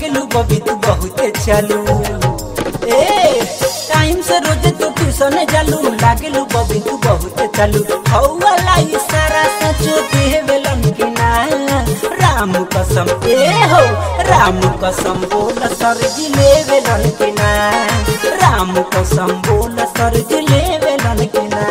लागेलू बबी तू बहुते चालू ए टाइम से रोज तू ट्यूशन जालू लागेलू बबी तू बहुते चालू हौला इशारा सचो देवेलन कि ना राम कसम ए हो राम कसम बोल सरजी लेवेलन कि ना राम कसम बोल सरजी लेवेलन कि ना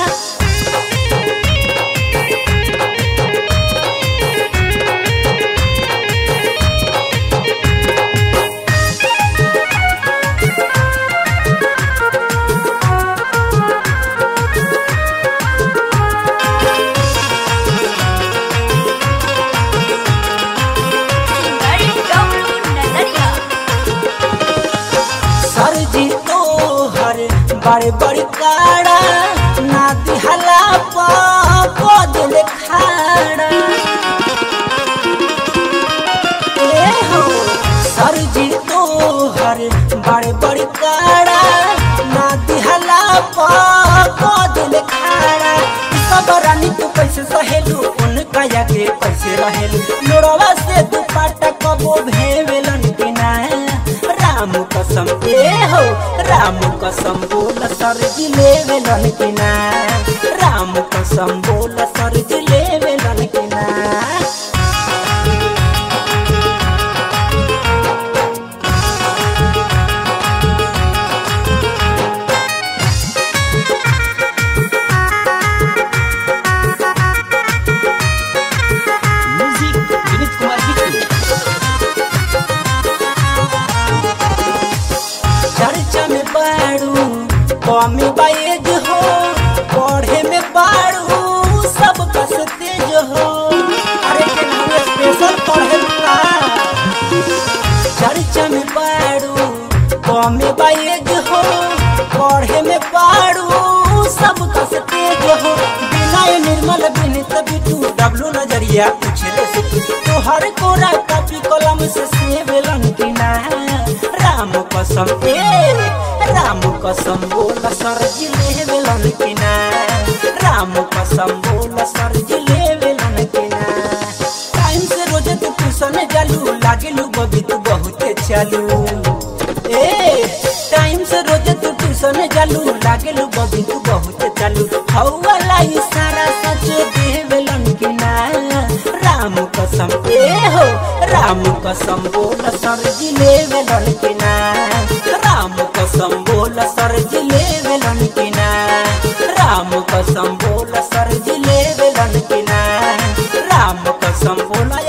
सिंगर डब्लू नजरिया सरजी तो हर बड़े बड़ी काड़ा ना दिहला पद खाड़ा ए हो सरजी तो हर बड़े बड़ी काड़ा ना दिहला पद खाड़ा सब रानी तू कैसे सहेलू उनका के कैसे रहेलू लोड़वा से दुपट्टा कबो भेवेलन कि ना राम कसम ए हो राम कसम बोल सरजी लेवेलन कि ना राम कसम बोल सरजी लेवेलन कि ना म्यूजिक विनीत कुमार बिट्टू चर्चा में बाड़ू कमी बाएज हो पढ़े में बाड़ू सब कस तेज हो अरे के नाम स्पेशल पढ़े का चर्चा में बाड़ू कमी बाएज हो पढ़े में बाड़ू सब कस तेज हो बिना निर्मल बिनित बिटू डब्लू नजरिया पूछले से तू हर कोरा कॉपी कलम से सेवेलन कि ना राम कसम ए राम कसम बोल सरजी लेवेलन कि ना राम कसम बोल सरजी लेवेलन कि ना टाइम से रोज तू ट्यूशन जालू लागेलू बबी तू बहुते चालू ए टाइम से रोज तू ट्यूशन जालू लागेलू बबी तू बहुते चालू हौला इशारा सच देवेलन कि ना राम कसम ए हो राम कसम बोल सरजी लेवेलन कि ना राम कसम बोल सरजी लेवेलन कि ना राम कसम बोल सरजी लेवेलन कि ना राम कसम बोल